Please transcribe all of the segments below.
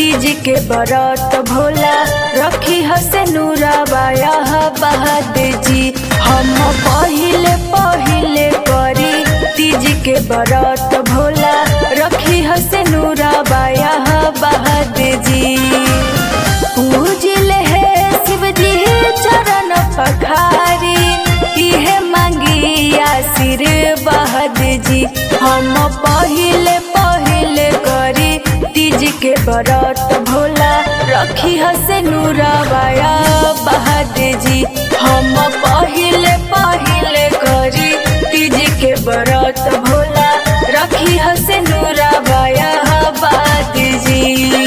तीज के बरत भोला रखी हसे नूरा बाया बहाद जी हम पहिले पहिले करी तीज के बरत भोला रखी हसे नूरा बाया बहाद जी पूजिल है शिव जी चरण पखारी इहे मांगी आशीर बहद जी हम पहिले पहिले करी तीज के बरत भोला रखी हसे नूरा बाया बहद जी हम पहिले पहिले करी तीज के बरत भोला रखी हसे नूरा बाया बहद जी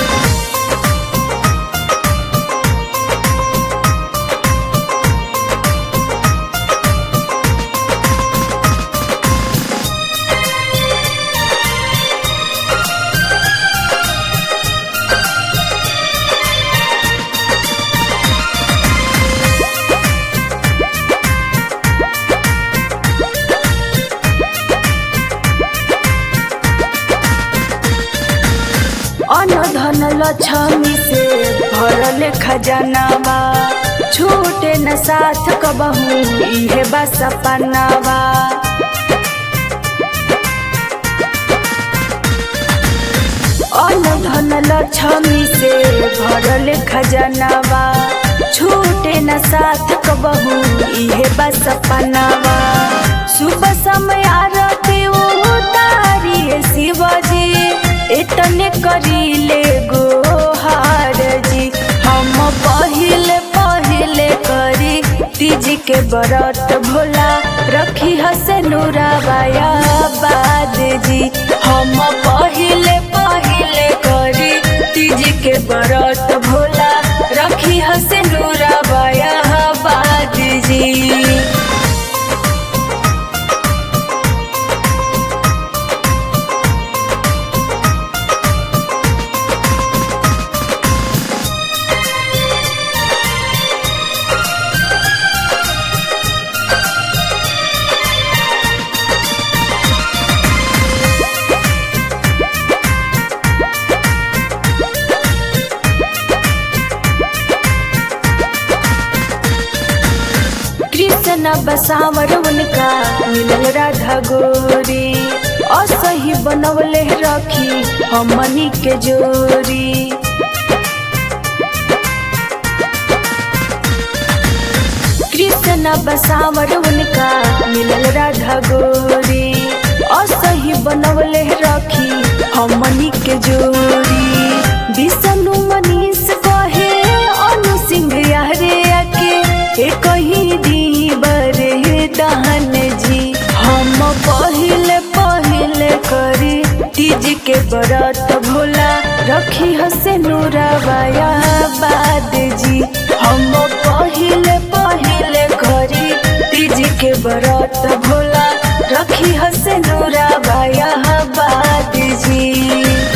अनधन लक्ष्मी से भरल खजानावा छूटे न साथ कबहू इहे बा सपनावा अनधन लक्ष्मी से भरल खजानावा छूटे न साथ कबहू इहे बा सपनावा सुबह समय आरती उतारी शिवजी इतने करीले गोहार जी हम पहिले पहिले करी तीज के बरत भोला रखी हसे नूरा बाया बाद जी हम पहिले पहिले करी तीज के बरत भोला रखी हसे नूरा बाया बाद जी कृष्ण बसावर उनका मिलल राधा गोरी असही बनवले रखी हमनी के जोरी कृष्ण बसावर उनका मिलल राधा गोरी असही बनवले रखी हमनी के जोरी विष्णु मनीष कहे अनु सिंह यारे आके ए कहीं दीबर दहन जी हम पहिले पहिले करी तीज के बरत भोला रखी हसे नूरा बाया बाद जी हम पहिले पहिले करी तीज के बरत भोला रखी हसे नूरा बाया बाद जी